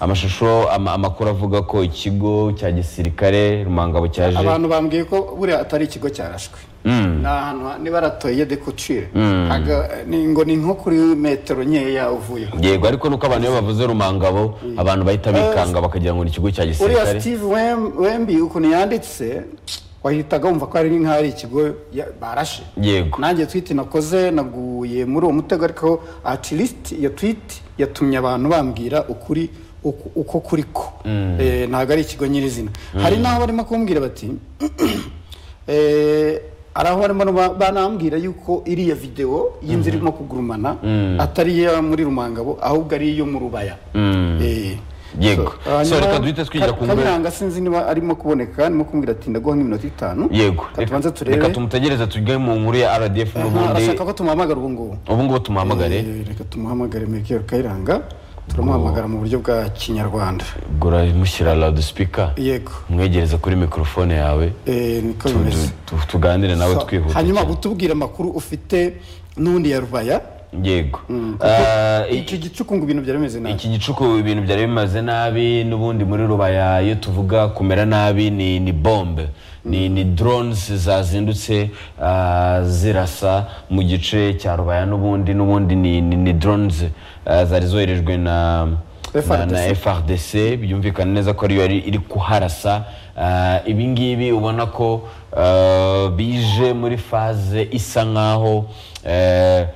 amashusho ama- amakuru avuga ko ikigo cya gisirikare rumangabo cyaje abantu bambwiye ko buriya atari ikigo cyarashwe ni ahantu ha- niba aratoye de kucire Haga- ni- ngo ni nko kuri metero nkeya uvuyeho yego ariko nuko abantu iyo bavuze rumangabo abantu bahita bikanga bakagira ngo ni ikigo cya uriya gisirikare steve Wem- wembi ukuntu yanditse wahitaga wumva ko ari nk'aho ari ikigo ya- barashe yego nanjye twiti nakoze naguye muri uwo mutego ariko atilisiti iyo twiti yatumye abantu bambwira ukuri uku- uko kuri ko Eh, ntabwo ari ikigo nyirizina hari n'aho barimo kumbwira bati eh, hari aho barimo ba- banambwira yuko iriya videwo y'inzira irimo kugurumana atari iyo muri rumangabo ahubwo ari iyo mu rubaya Eh, Yego. so, hanyuma- So, reka duhite twigira ku ngwe- Kanyanga sinzi niba arimo kuboneka arimo kumbwira ati ndaguha nk'iminota itanu yego Reka tubanze turebe reka tumutegereze tujye mu nkuru ya rdf Aha, n'ubundi arashaka ko tumuhamagara ubu ngubu ubu ngubu tumuhamagare Eh, reka tumuhamagare Melchior Kayiranga turamuhamagara mu buryo bwa kinyarwanda gura mushyira loudspeaker yego umwegereze kuri mikorofone yawe Eh, niko tu- bimeze tu- tu- tuganire nawe So, twihuta hanyuma cyane. utubwire amakuru ufite n'undi ya rubaya yego Ah, i- icyo gicuku ngo ibintu byari bimeze nabi iki gicuku ibintu byari bimaze nabi n'ubundi muri rubaya iyo tuvuga kumera nabi ni ni bombe ni ni drones zazindutse ah, zirasa mu gice cya rubaya n'ubundi n'ubundi ni ni, ni drones ah, zari zoherejwe na na, na FRDC. FRDC byumvikana neza ko ariyo yari iri kuharasa Ah, ibi ngibi ubona ko ah, bije muri faze isa nkaho eh,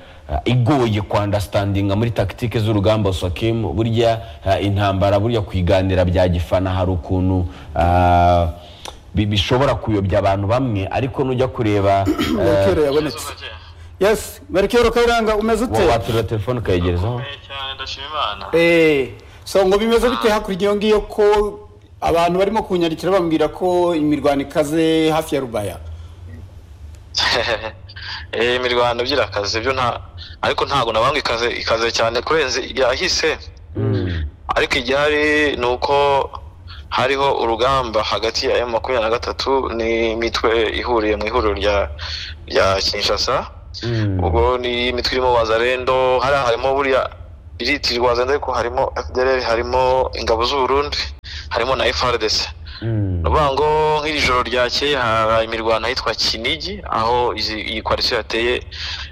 igoye ku understandinga muri tactique z'urugamba Sokim burya ah, intambara burya kwiganira bya gifana hari ukuntu ah, bi- bishobora kuyobya abantu bamwe ariko nujya kureba Melchior yabonetse yes Melchior Kayiranga umeze ute waturira telefone ukayegerezaho Ukomeye cyane ndashima imana Eh, so ngo bimeze bite hakurya iyo ngiyo ko abantu barimo kunyandikira bambwira ko imirwano ikaze hafi ya rubaya Eh, imirwano byirakaze byo nta ariko ntabwo nabanga ikaze ikaze cyane kurenza yahise ariko iryari ni uko hariho urugamba hagati ya M makumyabiri na gatatu n'imitwe ihuriye mu ihuriro rya rya Kinshasa Mm. ubwo ni imitwe irimo wazarendo hariya harimo buriya iritirwa wazarendo ariko harimo FDLR harimo ingabo z'Uburundi harimo na FARDC Mm. ni ukuvuga ngo nk'iri joro ryakeye habaye imirwano ahitwa kinigi aho izi- iyi kwarisiyo yateye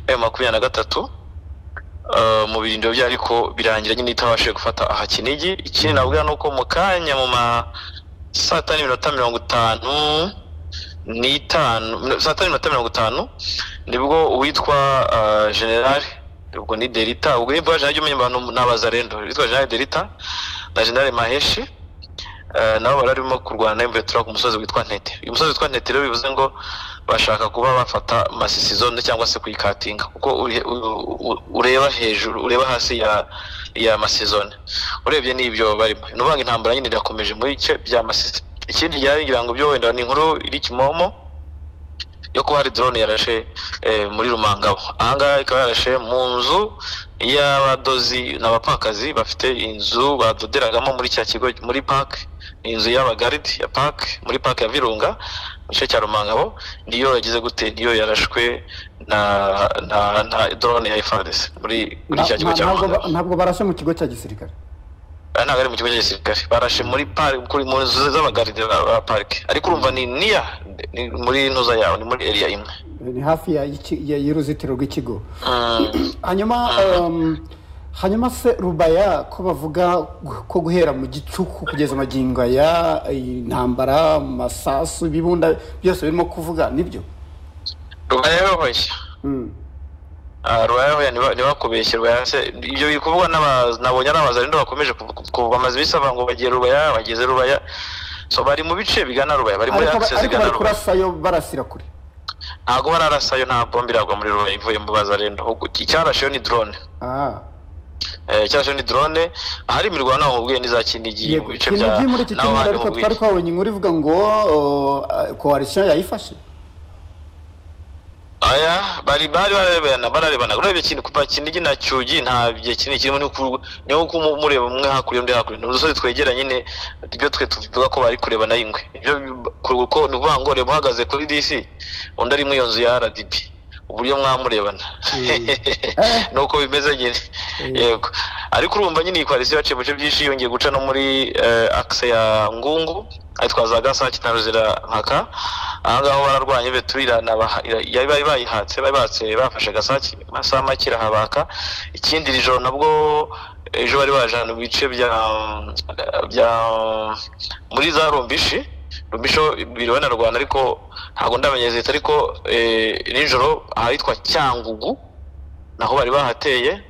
emu makumyabiri na gatatu eh, mu birindiro byayo ariko birangira nyine itabashije gufata aha kinigi ikindi nabwira ni uko mu kanya mu ma saa tanu n'iminota mirongo itanu n'itanu saa tanu n'iminota mirongo itanu nibwo uwitwa eh, generali ubwo ni derita ubwo nimba generali jya umenya abantu ni abazarendo uwitwa generali derita na generali maheshi Eh, nabo bararimo kurwana na Imbetura ku musozi witwa Ntete uyu musozi witwa Ntete rero bivuze ngo bashaka kuba bafata masisi zone cyangwa se kuyikatinga kuko uri- u- u- ureba hejuru ureba hasi ya ya masizone urebye n'ibyo barimo ni ukuvuga ngo intambara nyine irakomeje muri cye bya masisi ikindi ryaringira ngo byo wenda ni inkuru iri kimomo yo kuba hari drone yarashe eh, muri rumangabo ahangaha ikaba yarashe mu nzu y'abadozi n'abapakazi bafite inzu badoderagamo muri cya kigo muri park ni inzu y'abagaridi ya park muri park ya virunga mu gice cya rumangabo niyo yagize gute niyo yarashwe na na, na drone ya FARDC muri muri Na- cya kigo nta- cya ntabwo ba- rumangabo ntabwo barashe mu kigo cya gisirikare aha ntabwo ari mu kigo cya gisirikare barashe muri parike kuri mu nzu z'abagaridi ba parike ariko urumva ni niya ni muri ntuza yawe ni muri area imwe ni hafi ya- y'iki- ya- y'uruzitiro rw'ikigo Mm. hanyuma um, hanyuma se rubaya ko bavuga gu- ko guhera mu gicuku kugeza magingo aya intambara masasu ibibunda byose birimo kuvuga nibyo rubayahoya Mm. rubayahoya ntibakubeshye rubaya se ibyo biri kuvugwa n'aba- nabonye ari abazarendo bakomeje kuv- kuv- kuva amazi bisaba ngo bagiye rubaya bageze rubaya so bari mu bice bigana rubaya bari muri ariko ba- akisesi ariko zigana bari rubaya kurasayo barasira kure ntabwo bararasayo nta bombe iragwa muri rubaya ivuye mu bazarendo ahubwo icyarasheyo ni drone Ah. Eh, icyarasheyo ni drone ahari imirwano aho mubwiye n'iza kinigi mu yego bice Kinigi bya muri iki naho cyumweru handi ariko mubwiye twari twabonye inkuru ivuga ngo uh, coalition yayifashe aya bari bari bararebana bararebana urebye ikintu kuva kinigi na cyugi nta gihe kinini kirimo ni uku- ni uko umu- mureba umwe hakurya undi hakurya ni udusozi twegera nyine ibyo twe tuvuga ko bari kurebana y'ingwe ibyo kuko ni ukuvuga ngo reba uhagaze kuri disi undi ari mu iyo nzu ya rdp uburyo mwamurebana nuko bimeze nyine Mm. yego ariko urumva nyine iyi kwarisiyo yaciye mu bice byinshi yongeye guca no muri eh, akse ya ngungu ayitwaza gasake na ruzirankaka aha ngaho bararwanye beturirana bari bayihatse bari batse bafashe gasake amasaha make irahabaka ikindi iri joro nabwo ejo bari baje ahantu mu bice bya bya muri za rumbishi rumbishi ho biriwe na rwanda ariko ntabwo ndamenye leta ariko eh, nijoro ahitwa cyangugu naho bari bahateye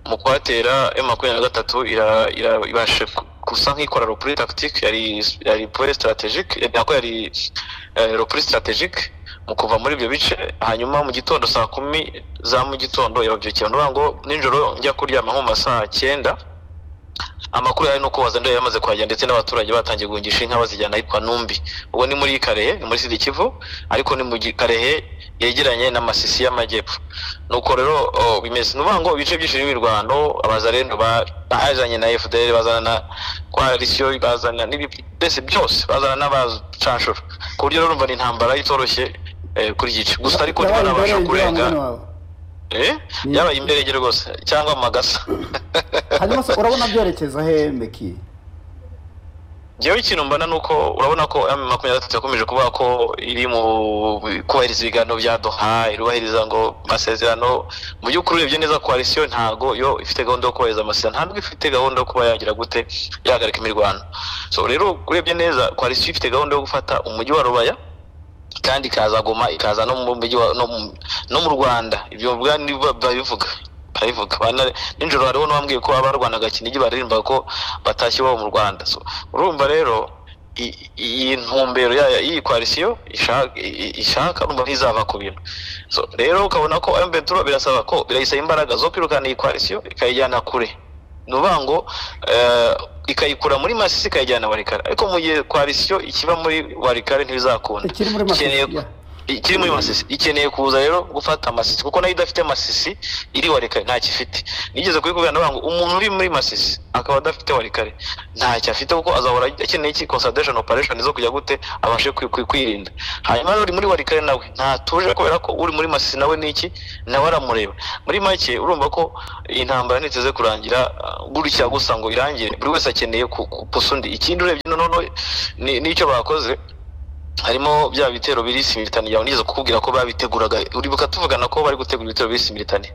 mu kuhatera m makumyabiri na gatatu ira- ira- ibashe ku- gusa nk'ikora ropuri tactique yari yari pore strategique eh, nako yari ropuri strategique mu kuva muri ibyo bice hanyuma mu gitondo saa kumi za mu gitondo yababyukiye nuvuga ngo nijoro njya kuryama nko mu masaha cyenda amakuru yari nuko wazandura yamaze kuhagera ndetse n'abaturage batangiye guhingisha inka bazijyana ahitwa Numbi ubwo ni muri Karehe ni muri Sidi Kivu ariko ni mu gi- Karehe yegeranye n'amasisi y'amajyepfo nuko rero oh, bimeze ni ukuvuga ngo ibice byinshi by'imirwano abazareno ba- bazanye na FDL bazana na koalisiyo bazana n'ibi- mbese byose bazana n'abacanshuro ku buryo rero urumva ni intambara itoroshye eh, kuri iki gice gusa ariko Yabaye ntibarabasha imberege wa kurenga mugani wawe. eh yabaye imberege rwose cyangwa amagasa hanyuma se urabona byerekeza he mbeki njyewe ikintu mbona ni uko urabona ko M makumyabiri na gatatu yakomeje kuvuga ko iri mu kubahiriza ibiganiro bya doha irubahiriza ngo amasezerano mu by'ukuri urebye neza koalisiyo ntago yo ifite gahunda yo kubahiriza amasezerano ntabwo ifite gahunda yo kuba yagira gute yahagarika imirwano so rero urebye neza koalisiyo ifite gahunda yo gufata umujyi wa rubaya kandi ikaza goma ikaza no mu mujyi wa- no mu- no mu rwanda ibyo bwani babivuga barabivuga Bana- nijoro hariho n'uwambwiye ko abarwanaga kinigi baririmba ko batashye iwabo mu rwanda so urumva rero i- iyi ntumbero yayo iyi koalisiyo ishaka i- ishaka urumva ntizava ku bintu so rero ukabona ko mventura birasaba ko birayisaba imbaraga zo kwirukana iyi koalisiyo ikayijyana kure ni ukuvuga ngo eh, ikayikura muri masisi ikayijyana warikare ariko mu gihe koalisiyo ikiba muri warikare ntibizakunda ikiri muri Masisi, Ikeneye- yeah. ikiri muri masisi ikeneye kuza rero gufata amasisi kuko nayo idafite masisi iri warikare ntacyo ifite nigeze kubikubwira ndavuga ngo umuntu uri muri masisi akaba adafite warikare ntacyo afite kuko azahora akeneye iki consolidation operation zo kujya gute abashe kwi- kwi- kwirinda hanyuma rero uri muri warikare nawe ntatuje kubera ko uri muri masisi nawe niki nawe aramureba muri make urumva ko intambara ntiteze kurangira uh, gutya gusa ngo irangire buri wese akeneye ku- kupusa undi ikindi urebye noneho ni- n'icyo bakoze harimo bya bitero biri simiritani yawe nigeze kukubwira ko babiteguraga uribuka tuvugana ko bari gutegura ibitero biri simiritani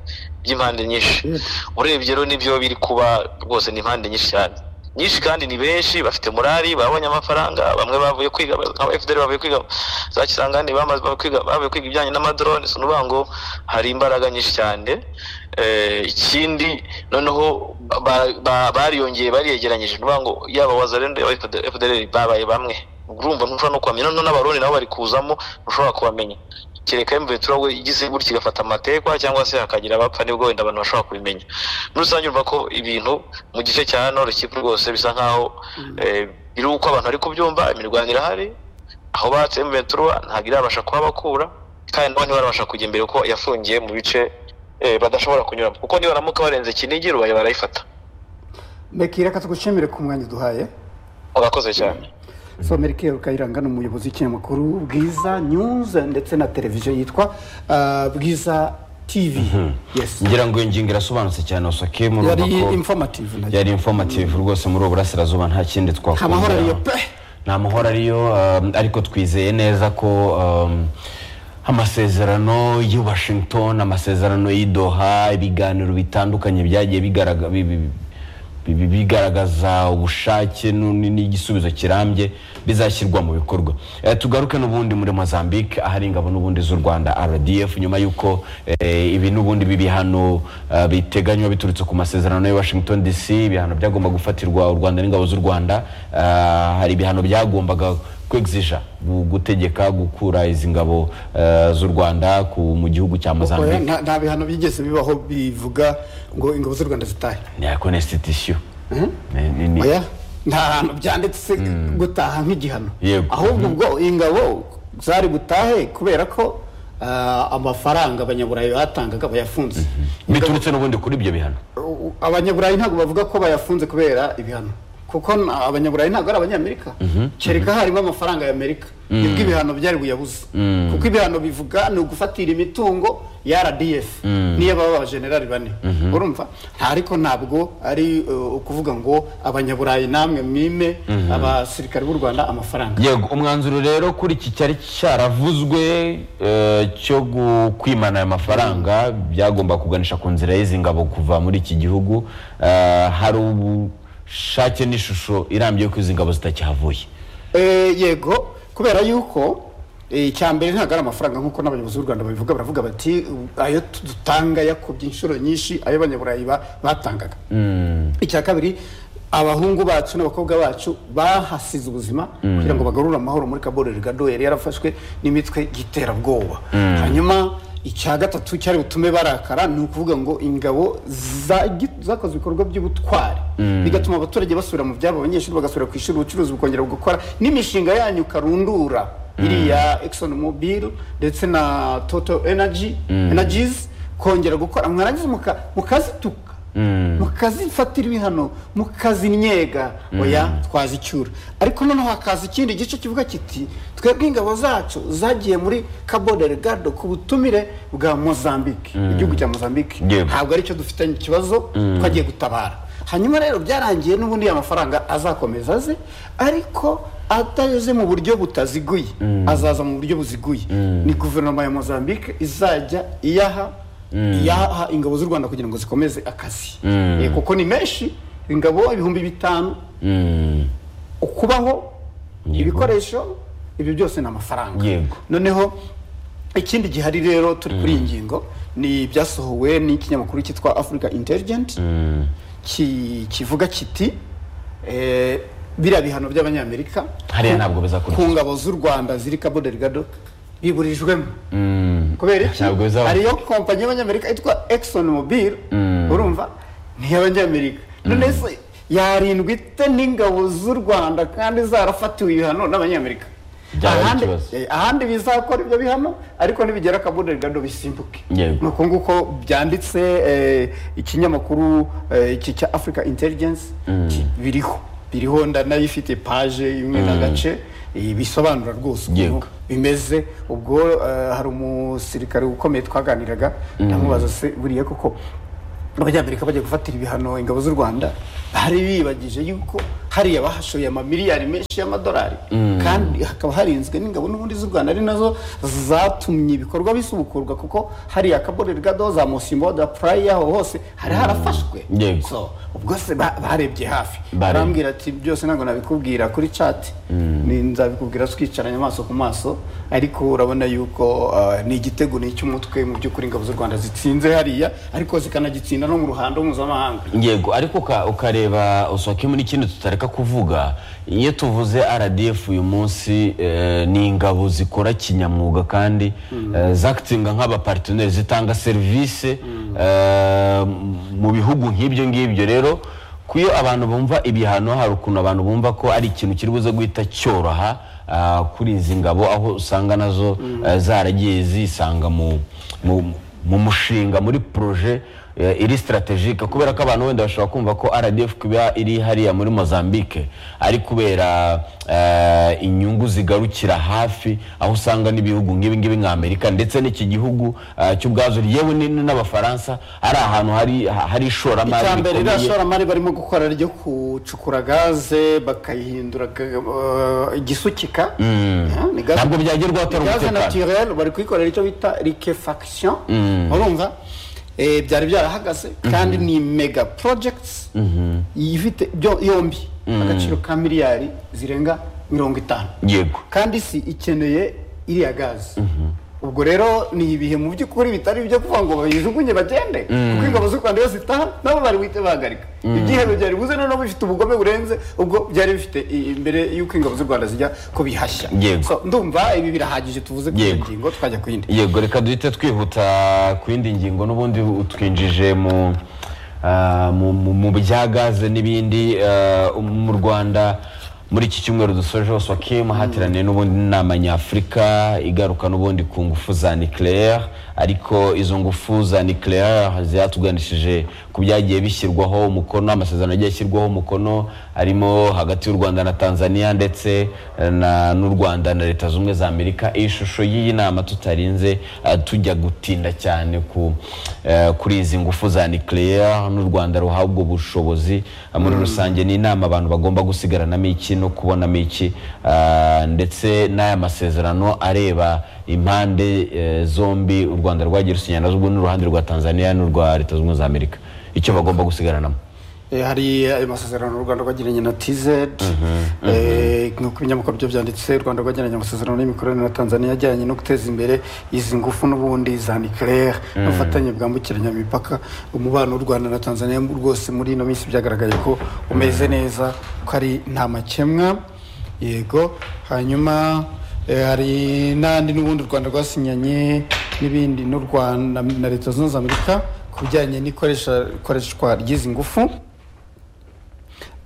by'impande nyinshi urebye rero nibyo biri kuba rwose ni impande nyinshi cyane nyinshi kandi ni benshi bafite morali babonye amafaranga bamwe bavuye kwiga aba FDL bavuye kwiga za Kisangani bamaze bavuye kwiga bavuye kwiga ibijyanye n'amadrone si ukuvuga ngo hari imbaraga nyinshi cyane Eh, ikindi noneho ba- ba- bariyongeye bariyegeranyije ni ukuvuga ngo yaba wazarendo yaba FDL babaye bamwe urumva ntushobora no kuhamenya noneho n'abarundi nabo bari kuzamo ntushobora kubamenya kereka mventura we igize gutya igafata amatekwa cyangwa se hakagira abapfa nibwo wenda abantu bashobora kubimenya muri rusange urumva ko ibintu mu gice cya hano rukiko rwose bisa nkaho eh, biri uko abantu bari kubyumva imirwano irahari aho batse mventura ntabwo irabasha kuhabakura kandi nabo ntibarabasha kujya imbere kuko yafungiye mu bice eh, badashobora kunyuramo kuko nibaramuka barenze kinigi rubaye barayifata mbeki reka tugushimire ku mwanya duhaye urakoze cyane so merike rukayiranga ni umuyobozi w'ikinyamakuru bwiza news ndetse na televiziyo yitwa ah, bwiza tv yes ngira ngo iyo ngingo irasobanutse cyane usake murumva yari ko informative na yari informative rwose muri ubu burasirazuba nta kindi nta mahoro ariyo twakongeraho pe nta mahoro ariyo um, ariko twizeye neza ko um, amasezerano y'i washington amasezerano y'i doha ibiganiro bitandukanye byagiye bigaraga- bi- bi- bi- bi- bigaragaza ubushake nu- ni- n'igisubizo kirambye bizashyirwa mu bikorwa Eh, tugaruke n'ubundi muri mozambique ahari ingabo n'ubundi z'u rwanda rdf nyuma y'uko eh, ibi n'ubundi bibihano eh, biteganywa biturutse ku masezerano ya washington dc ibihano byagomba gufatirwa u rwanda n'ingabo z'u rwanda Ah, hari ibihano byagombaga kwegzija gu- gutegeka gukura izi ngabo eh, z'u rwanda ku- mu gihugu cya Oya, mozambique nta- nta bihano bigeze bibaho bivuga ngo ingabo z'u rwanda zitahe ni ya constitution Ni- ni- ni- oya nta hantu byanditse gutaha nk'igihano Yego. ahubwo ubwo ingabo zari butahe kubera ko ah, amafaranga abanyaburayi batangaga bayafunze biturutse n'ubundi kuri ibyo bihano abanyaburayi ntabwo bavuga ko bayafunze kubera ibihano kuko na- abanyaburayi ntabwo ari abanyamerika kereka harimo amafaranga y'amerika nibwo ibihano byari buyabuze kuko ibihano bivuga ni ugufatira imitungo ya rdf niyo baba abajenerali bane urumva nta- ariko ntabwo ari uh, ukuvuga ngo abanyaburayi namwe mwime abasirikare b'u rwanda amafaranga yego umwanzuro rero kuri iki cyari cyaravuzwe eh, cyo gu- kwimana aya mafaranga byagomba kuganisha ku nzira y'izi ngabo kuva muri iki gihugu Eh, hari ubushake n'ishusho irambye ko izi ngabo zitakihavuye Eh, yego kubera yuko eh, icya mbere ntabwo ari amafaranga nk'uko n'abayobozi b'u rwanda babivuga baravuga bati "U- ayo dutanga yakubye inshuro nyinshi ayo abanyaburayi ba- batangaga icya kabiri abahungu bacu n'abakobwa bacu bahasize ubuzima kugira ngo bagarure amahoro muri kabore rigado yari yarafashwe n'imitwe y'iterabwoba hanyuma icya gatatu cyari butume barakara ni ukuvuga ngo ingabo zagi- zakoze ibikorwa by'ubutwari bigatuma abaturage basubira mu byabo abanyeshuri bagasubira ku ishuri ubucuruzi bukongera gukora n'imishinga yanyu karundura iriya Exxon Mobil ndetse na Total Energy Energies kongera gukora mwarangiza muka- mukazituka mukazifatira ibihano mukazinyega oya twazicyura ariko noneho hakaza ikindi gice kivuga kiti twebwe ingabo zacu zagiye muri cabo delgado ku butumire bwa mozambique igihugu cya mozambique Yego. ntabwo aricyo dufitanye ikibazo twagiye gutabara hanyuma rero byarangiye n'ubundi ya mafaranga azakomeza aze ariko atageze mu buryo butaziguye azaza mu buryo buziguye ni guverinoma ya mozambique izajya iyaha iyaha ingabo z'u rwanda kugira ngo zikomeze akazi Eh, kuko ni menshi ingabo ibihumbi bitanu ukubaho ibikoresho ibyo byose ni amafaranga Yego. noneho ikindi gihari rero turi kuri iyi ngingo ni ibyasohowe n'ikinyamakuru cyitwa africa intelligent ki- kivuga kiti eh, biriya bihano by'abanyamerika Hariya ntabwo bizakurikizwa. ku ngabo z'u rwanda ziri cabo delgado biburijwemo kubera iki Ntabwo bizaba- hariyo kompanyi y'abanyamerika yitwa exxon mobil urumva ntiy'abanyamerika none se yarindwa ite n'ingabo z'u rwanda kandi zarafatiwe ibihano n'abanyamerika Byaba ari Ahandi- ikibazo. eh, ahandi bizakora ibyo bihano ariko nibigera Cabo Delgado bisimbuke Yego. ni uko nguko byanditse eh, ikinyamakuru eh, iki cya africa intelligence ki- biriho biriho ndanayifite paje imwe n'agace eh, bisobanura rwose ukuntu Yego. bimeze ubwo eh, hari umusirikare ukomeye twaganiraga ndamubaza se buriya koko abanyamerika bajya gufatira ibihano ingabo z'u rwanda bari bibagije yuko hariya bahashoye amamiliyari menshi y'amadolari kandi hakaba harinzwe n'ingabo n'ubundi z'u rwanda ari nazo zatumye ibikorwa bisubukurwa kuko hariya kabore rigado za musimbo da purayi aho hose hari harafashwe Yego. So, ubwo se ba- barebye hafi Barebye. barambwira ati byose ntabwo nabikubwira kuri chat ni nzabikubwira twicaranye amaso ku maso ariko urabona yuko uh, ni igitego ni icy'umutwe mu by'ukuri ingabo z'u rwanda zitsinze hariya ariko zikanagitsinda no mu ruhando mpuzamahanga yego ariko uka- ukareba usokemo n'ikindi tutareka kuvuga iyo tuvuze rdf uyu munsi eh, ni ingabo zikora kinyamwuga kandi eh, zakitinga nk'abaparteneri zitanga serivisi eh, mu bihugu nk'ibyo ngibyo rero kuyo abantu bumva ibihano hari ukuntu abantu bumva ko ari ikintu kiri buze guhita cyoroha ah, kuri izi ngabo aho usanga nazo eh, zaragiye zisanga mu- mu mu mushinga muri proje eh, iri strategike kubera ko abantu wenda bashobora kumva ko rdf kuba iri hariya muri mozambique ari kubera eh, inyungu zigarukira hafi aho usanga n'ibihugu nk'ibi ngibi nka amerika ndetse n'iki gihugu eh, cy'ubwazo yewe ni- n'abafaransa ari ahantu hari hari ishoramari icya mbere iriya rikomeye. shoramari barimo gukora ryo kucukura gaze bakayihindura uh, igisukika Ah, ni gaze- Ntabwo byagerwaho atari ni gaze umutekano. naturelle bari kuyikorera icyo bita liquefaction urumva Eh, byari byarahagaze kandi ni mega projects ifite byo- yombi agaciro ka miliyari zirenga mirongo itanu yego kandi isi ikeneye iriya gazi ubwo rero ni ibihe mu by'ukuri bitari ibyo kuvuga ngo bayijugunye bagende kuko ingabo z'u rwanda iyo zitaha nabo bari buhite bahagarika ibyihano byari buze noneho bifite ubugome burenze ubwo byari bifite i- imbere y'uko ingabo z'u rwanda zijya kubihashya Yego. So, ndumva ibi birahagije tuvuze ku Yego. ngingo twajya ku yindi yego reka duhite twihuta ku yindi ngingo n'ubundi utwinjije mu ah, mu- mu- mu bya gaze n'ibindi ah, mu rwanda muri iki cyumweru dusoje hose wakemu hateraniye n'ubundi inama nyafurika igaruka n'ubundi ku ngufu za nucleaire ariko izo ngufu za nucleaire zatuganishije ku byagiye bishyirwaho umukono amasezerano yagiye ashyirwaho umukono arimo hagati y'u rwanda na tanzania ndetse na n'u rwanda na leta zunze ubumwe za amerika iyi shusho y'iyi nama tutarinze eh, tujya gutinda cyane ku eh, kuri izi ngufu za nucleaire n'u rwanda ruhawe ubwo bushobozi eh, muri rusange ni inama abantu bagomba gusigaranamo iki no kubonamo iki eh, ndetse n'aya masezerano areba impande eh, zombi u rwanda rwagiye rusinya nazo ubu n'uruhande rwa tanzania n'urwa leta zunze ubumwe za amerika icyo bagomba gusigaranamo Eh, hari ayo masezerano u rwanda rwagiranye na tz Eh, nk'uko ibinyamakuru byo byanditse u rwanda rwagiranye amasezerano y'imikorere na tanzania ajyanye no guteza imbere izi ngufu n'ubundi za nucleaire n'ubufatanye bwambukiranya imipaka umubano w'u rwanda na tanzania rwose muri ino minsi byagaragaye ko umeze neza ko ari nta makemwa yego hanyuma eh, hari n'andi n'ubundi u rwanda rwasinyanye n'ibindi n'u rwanda na leta zunze ubumwe za amerika ku bijyanye n'ikoresha- ikoreshwa ry'izi ngufu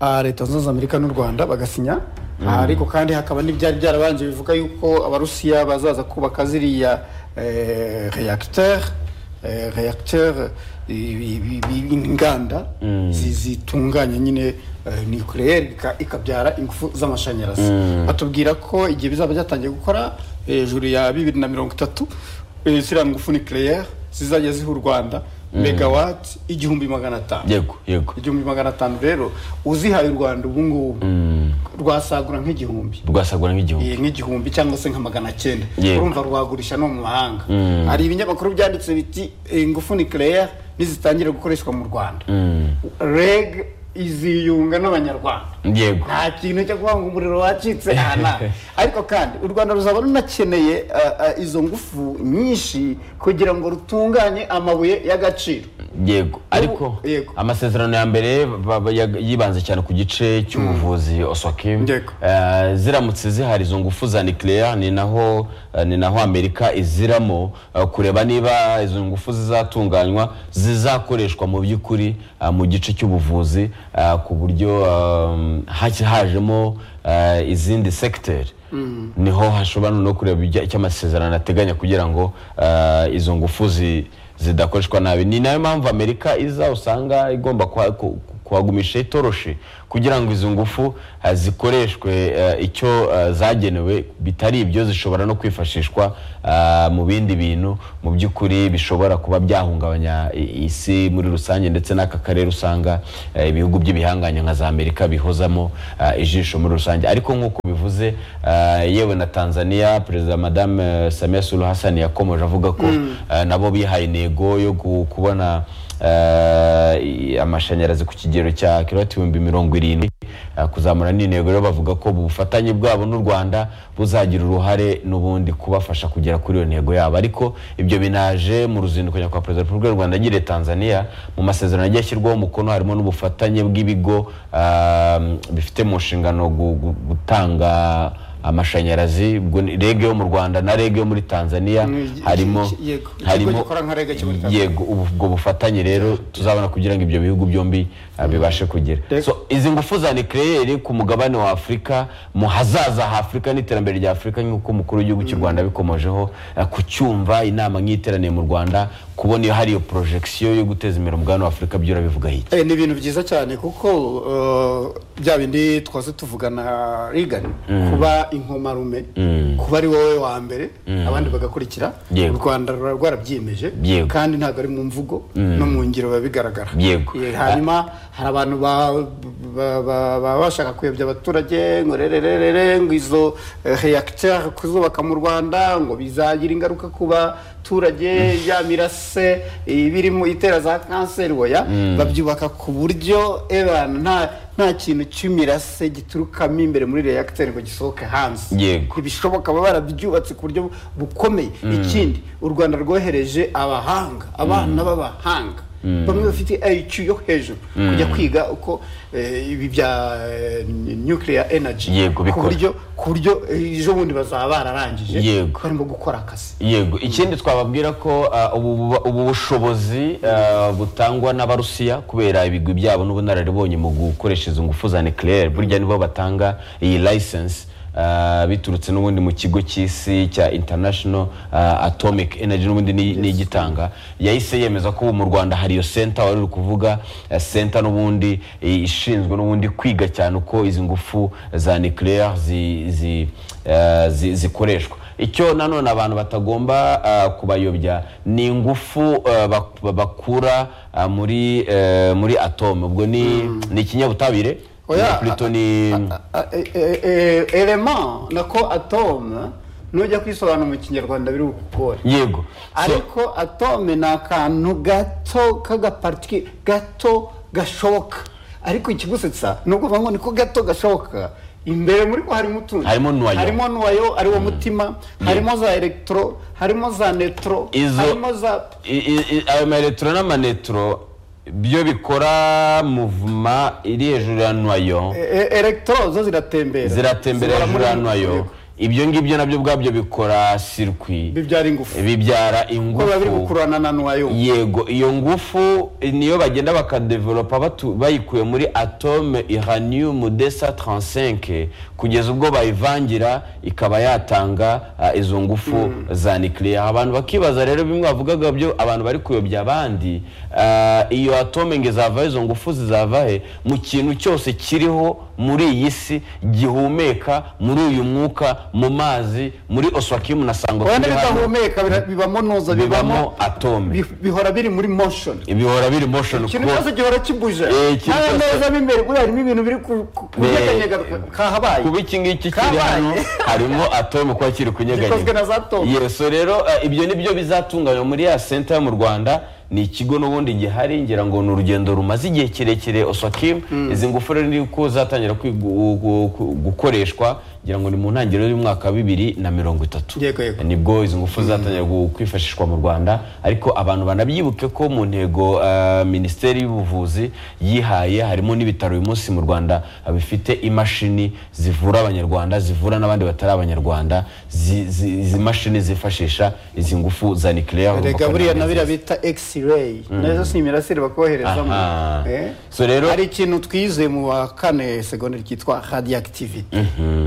Ah, leta zunze ubumwe za amerika n'u rwanda bagasinya Ah, ariko kandi hakaba n'ibyari byarabanje bivuga yuko abarusiya bazaza kubaka ziriya eh, reacteur eh, reacteur eh, i- i- i- inganda zi- zitunganya nyine eh, nucleaire ika- ikabyara ingufu z'amashanyarazi batubwira ko igihe bizaba byatangiye gukora hejuru ya bibiri na mirongo itatu eh, ziriya ngufu nucleaire zizajya ziha u rwanda megawati igihumbi magana atanu yego yego igihumbi magana atanu rero uzihaye u rwanda ubu ngubu rwasagura nk'igihumbi rwasagura nk'igihugu Eh, nk'igihumbi cyangwa se nka magana cyenda Yego. urumva rwagurisha no mu mahanga hari ibinyamakuru byanditse biti eh, ingufu nucleaire nizitangira gukoreshwa mu rwanda reg iziyunga n'abanyarwanda yego nta kintu cyo kuvuga ngo umuriro wacitse hana ariko kandi u rwanda ruzaba runakeneye ah, ah, izo ngufu nyinshi kugira ngo rutunganye amabuye y'agaciro yego ariko yego. amasezerano ya mbere ba- ba- yag- yibanze cyane ku gice cy'ubuvuzi osokim Yego. Eh, ziramutse zihari izo ngufu za nucleaire ni naho eh, ni naho amerika iziramo eh, kureba niba izo ngufu zizatunganywa zizakoreshwa mu by'ukuri eh, mu gice cy'ubuvuzi eh, ku buryo eh, haj- hajemo eh, izindi segiteri niho hashobora no kureba ibijya- icyo amasezerano ateganya kugira ngo eh, izo ngufu zi- zidakoreshwa nabi ni nayo mpamvu amerika iza usanga igomba kuha- ku- kuhagumisha itoroshi kugira ngo izo ngufu eh, zikoreshwe eh, icyo eh, zagenewe bitari ibyo zishobora no kwifashishwa eh, mu bindi bintu mu by'ukuri bishobora kuba byahungabanya i- isi muri rusange ndetse n'aka karere usanga eh, ibihugu by'ibihanganye nka za amerika bihozamo eh, ijisho muri rusange ariko nk'uko bivuze eh, yewe na tanzania perezida madame eh, samia suluhu hassan yakomeje avuga ko eh, nabo bihaye intego yo gu- kubona eh, i- amashanyarazi ku kigero cya kilowati ibihumbi mirongo irindwi eh, kuzamura n'intego rero bavuga ko ubufatanye bwabo n'u rwanda buzagira uruhare n'ubundi kubafasha kugera kuri iyo ntego yabo ariko ibyo binaje mu ruzinduko nyakubahwa perezida wa repubulika y'u rwanda agiriye tanzania mu masezerano yagiye ashyirwaho umukono harimo n'ubufatanye bw'ibigo ah, bifite mu nshingano gu- gu- gutanga amashanyarazi ubwo ni rege yo mu rwanda na rege yo muri tanzania Ni- harimo yego, ikigo harimo gikora nka REG cyo muri Tanzania. yego ubu- ubwo bufatanye rero tuzabona kugira ngo ibyo bihugu byombi ah, bibashe kugera Reg- So, izi ngufu za nucleaire ku mugabane wa afurika mu hazaza ha afurika n'iterambere rya afurika nk'uko umukuru w'igihugu cy'u rwanda abikomojeho eh, kucyumva inama nk'iteraniye mu rwanda kubona iyo hari iyo porojegisiyo yo guteza imbere umugabane wa afurika byo urabivuga iki Eh, ni ibintu byiza cyane kuko eh, bya bindi twase tuvugana rigani kuba inkomarume kuba ari wowe wa mbere abandi bagakurikira Yego. u rwanda ruba rwarabyiyemeje Yego. kandi ntabwo ari mu mvugo no mu ngiro biba bigaragara Yego. Eh, hanyuma hari abantu ba- ba- ba- baba bashaka kuyobya abaturage ngo rerererere ngo izo eh, reacteur kuzubaka mu rwanda ngo bizagira ingaruka ku baturage ya mirase ibirimo itera za kanseri oya babyubaka ku buryo ebana nta nta kintu cy'imirase giturukamo imbere muri reacteur ngo gisohoke hanze Yego. ntibishoboka baba barabyubatse ku buryo bukomeye ikindi u rwanda rwohereje abahanga abana b'abahanga bamwe bafite iq yo hejuru kujya kwiga uko eh, ibi bya eh, nuclear energy Yego, ku bikora. buryo ku buryo eh, ejo bundi bazaba bararangije Yego. barimo gukora akazi yego ikindi twababwira ko ah, ubu buba- ubu bushobozi ah, butangwa n'abarusiya kubera ibigwi byabo n'ubunararibonye mu gukoresha izo ngufu za nucleaire burya nibo batanga iyi license ah, biturutse n'ubundi mu kigo cy'isi cya international ah, atomic energy n'ubundi ni- ni igitanga yahise yemeza ko ubu mu rwanda hari iyo senta wari uri kuvuga eh, senta n'ubundi eh, ishinzwe n'ubundi kwiga cyane uko izi ngufu za nuclear zi- zi- eh, zi- zikoreshwa icyo nanone abantu batagomba ah, kubayobya ni ingufu ah, bak- bakura ah, muri eh, muri atome ubwo ni ni ikinyabutabire Oya, Na Pluto ni elema nako atome nujya kwisobanura mu kinyarwanda biri bukugore yego So, ariko atome ni akantu gato k'agaparitike gato gashoboka ariko ikigusetsa ni ukuvuga ngo niko gato gashoboka imbere muri ko harimo utundi Harimo nuwayo. harimo nuwayo ari wo mutima harimo za elegitoro harimo za netro Izo- harimo za i- i- i- ayo maeletro n'amanetro byo bikora muvuma iri hejuru ya noyo e- e- elegitoro zo ziratembera ziratembera Zibora hejuru muri ya buri noyo gihugu. ibyo ngibyo nabyo ubwabyo bikora sirikwi bibyara ingufu bibyara kuko biba biri ingufu gukururana na nuwayo yego iyo ngufu niyo bagenda bakadevelopa batu- bayikuye muri atome iranium desa 35 kugeza ubwo bayivangira ikaba yatanga ah, izo ngufu za nuclear abantu bakibaza rero bimwe bavugaga byo abantu bari kuyobya abandi ah, iyo atome ngo izavaho izo ngufu zizava he mu kintu cyose kiriho muri iyi si gihumeka muri uyu mwuka mu mazi muri oswakimu na sango wenda turi hano, bidahumeka bira- bibamo noza bibamo atome bi- bihora biri muri motion bihora biri motion ikintu kubera- cyose gihora kibuje Eh, ikintu nta cyose- meza mo imbere kubera harimo ibintu biri ku- ku- kunyeganyega Eh, kahabaye kuba iki ngiki kiri Kabaye. hano harimo atome kuba kiri gikozwe na kunyeganyega za tom yeso rero eh, ibyo nibyo bizatunganywa muri ya senta yo mu rwanda ni ikigo n'ubundi gihari ngira ngo ni urugendo rumaze igihe kirekire oswakim izi ngufu rero ni uko zatangira kwigu- gu- gu- gukoreshwa ngira ngo ni mu ntangiriro y'umwaka wa bibiri na mirongo itatu Yego, yego. nibwo izi ngufu zatangira gu- kwifashishwa mu rwanda ariko abantu banabyibuke ko mu ntego eh, minisiteri y'ubuvuzi yihaye harimo n'ibitaro uyu munsi mu rwanda eh, bifite imashini zivura abanyarwanda zivura n'abandi batari abanyarwanda zi- zi- izi mashini zifashisha izi ngufu za nuclear rega buriya na biriya bita x-ray nazo si imirasire bakoherezamo Aha. Eh? So rero- hari ikintu twize mu wa kane segonderi cyitwa radiyactivite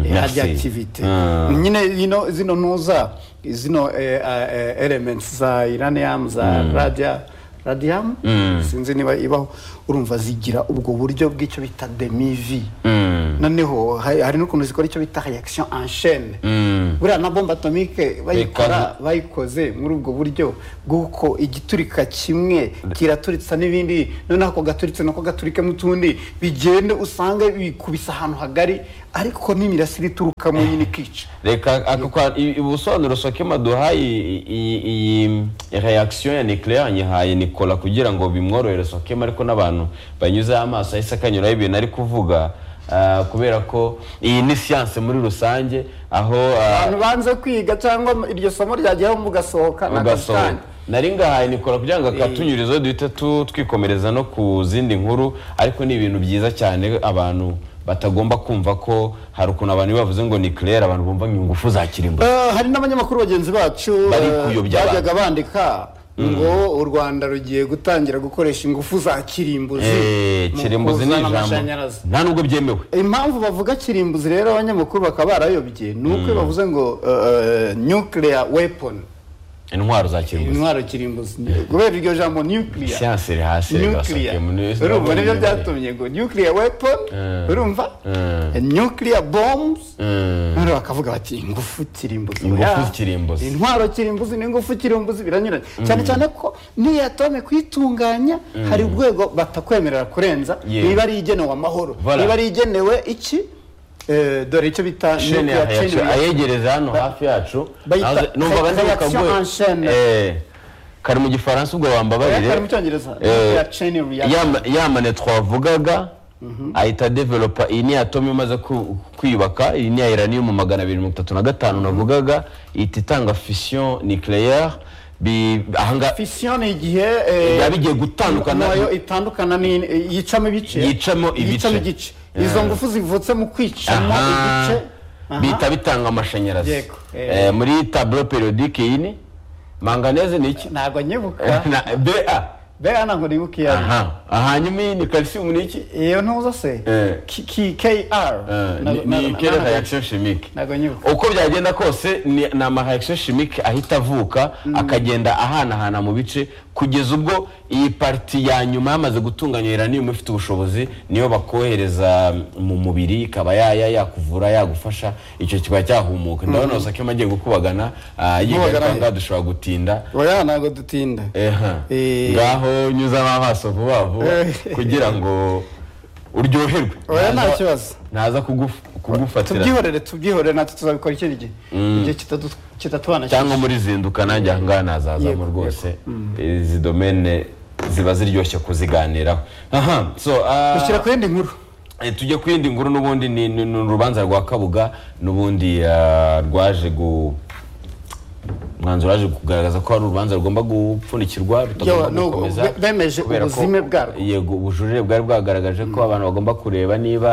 merci. radiyactivite Ah. nyine zino zino ntuza zino eh, ah, eh, elements za iraniyamu za radiya radiyamu sinzi niba ibaho urumva zigira ubwo buryo bw'icyo bita demivi noneho hari hari n'ukuntu zikora icyo bita reaction en chaîne buriya na bombe atomike bayikora bayikoze muri ubwo buryo bw'uko igiturika kimwe kiraturitsa n'ibindi noneho ako gaturitse nako gaturikemo utundi bigende usanga bikubise ahantu hagari ariko n'imirasire iturukamo nyine ikica reka aka kwa- i- ubusobanuro sokema duhaye i- i- iyi reaction ya nuclear nyihaye nicola kugira ngo bimworohere sokema ariko n'abantu banyuzeho amaso ahise akanyuraho ibintu ari kuvuga ah, kubera ko iyi ni siyanse muri rusange aho ah, abantu banze kwiga cyangwa iryo somo ryajyaho mugasohoka ugasohoka nagasohoka nari ngahaye nikora kugira ngo akatunyurizo duhite tu- twikomereza no ku zindi nkuru ariko ni ibintu byiza cyane abantu batagomba kumva ko hari ukuntu abantu iyo bavuze ngo ni claire abantu bumva ngo ingufu za kirimbuzi Eh, hari n'abanyamakuru bagenzi bacu Bari eh, kuyobya bajyaga bandika ngo u rwanda rugiye gutangira gukoresha ingufu za kirimbuzi Eh, mu kirimbuzi ni kuzana ijambo amashanyarazi. nta nubwo byemewe impamvu bavuga kirimbuzi rero abanyamakuru bakaba barayobye ni uko iyo bavuze ngo eh, eh, nuclear weapon intwaro za kirimbuzi intwaro kirimbuzi kubera iryo jambo nuclear siyanse iri hasi rega, nuclear Sakem, ni- urumva nibyo byatumye ngo nuclear weapon Mm. urumva Mm. nuclear bombs Mm. None bakavuga bati ingufu kirimbuzi Ingufu oya, kirimbuzi. intwaro kirimbuzi n'ingufu kirimbuzi biranyuranye cyane cyane ko n'iyo atome kuyitunganya hari urwego batakwemerera kurenza Yewe. niba ari igenewe amahoro Voilà. niba ari igenewe iki Eh, dore icyo bita sheni nuclear chain yacu reaction. ayegereza hano hafi yacu bayita naze- numva abandi reaction en chaîne. bakaguye kari mu gifaransa ubwo Oya, kari mu wambabarire cyongereza Eh, nuclear chain reaction. ya- ya manetro wavugaga ahita developa iyi ni atome imaze ku- kwiyubaka iyi ni ya iranium magana abiri mirongo itatu na gatanu navugaga ihita itanga fission nucleaire bi- ahangaha fission ni igihe eh, biba bigiye gutandukana nayo itandukana ni yicamo ibice Yicamo ibice. yicamo igice izo Yeah. ngufu zivutse mu kwicamo Aha. igice Aha. bihita bitanga amashanyarazi Yego. Eh, Eh. muri tableau periodique iyi ni manganese ni iki ntabwo nyibuka Na- ba mbega ntabwo nibuka iyo ari aha hanyuma iyi ni calcium ni iki iyo ntuza se Eh. Ki- ki- kr Eh, Na- ni- na- ni na- kera na- reaction chimique ntabwo nyibuka uko byagenda kose ni ni ama reaction chimique ahita avuka akagenda ahanahana mu bice kugeza ubwo iyi pariti ya nyuma yamaze gutunganya uranium ifite ubushobozi niyo bakohereza mu mubiri ikaba yaya yakuvura yagufasha icyo kikaba cyahumuka ndabona wasakema agiye gukubagana ah, yiga Kubagana ariko he? ngaha dushobora gutinda oya ntabwo dutinda Eha. Eh. ngaho nyuzamo amaso vuba vuba Eh. kugira ngo uryoherwe Oya, nta Ntaza- kibazo. ntaza kuguf- kugufatira tubyihorere tubyihorere natwe tuzabikora ikindi gihe igihe kitadu- kitatubana cyangwa muri zinduka nanjye aha ngaha nazazamo Yego, rwose izi domene ziba ziryoshye kuziganiraho aha so ah, dushyira ku yindi nkuru eh, tujye ku yindi nkuru n'ubundi ni ni- ni urubanza rwa kabuga n'ubundi ah, rwaje gu umwanzuro waje kugaragaza ko ari urubanza rugomba gupfundikirwa Yawa, no, be- bemeje kubera ko- ubuzime bwarwo. yego ubujurire bwari bwagaragaje ko abantu bagomba kureba niba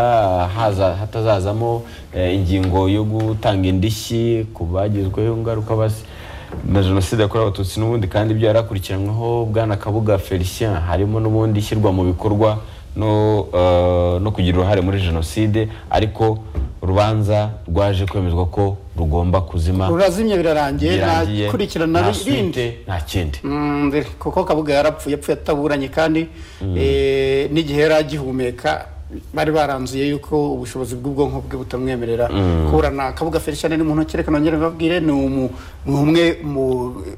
haza hatazazamo eh, ingingo yo gutanga indishyi ku bagizweho ingaruka basi na jenoside yakorewe abatutsi n'ubundi kandi ibyo yarakurikiranyweho bwana kabuga felicien harimo n'ubundi ishyirwa mu bikorwa no, eh, no kugira uruhare muri jenoside ariko urubanza rwaje kwemezwa ko rugomba kuzima rurazimye birarangiye birangiye, nakurikirana nta rindi suite, nta kindi Mm, ndere, kuko kabuga yarapfuye yapfuye ataburanye kandi eh, n'igihe yari agihumeka bari baranzuye yuko ubushobozi bw'ubwonko bwe butamwemerera kuburana kabuga felicien ni muntu kereka nongere mbabwire ni umu- ni umwe mu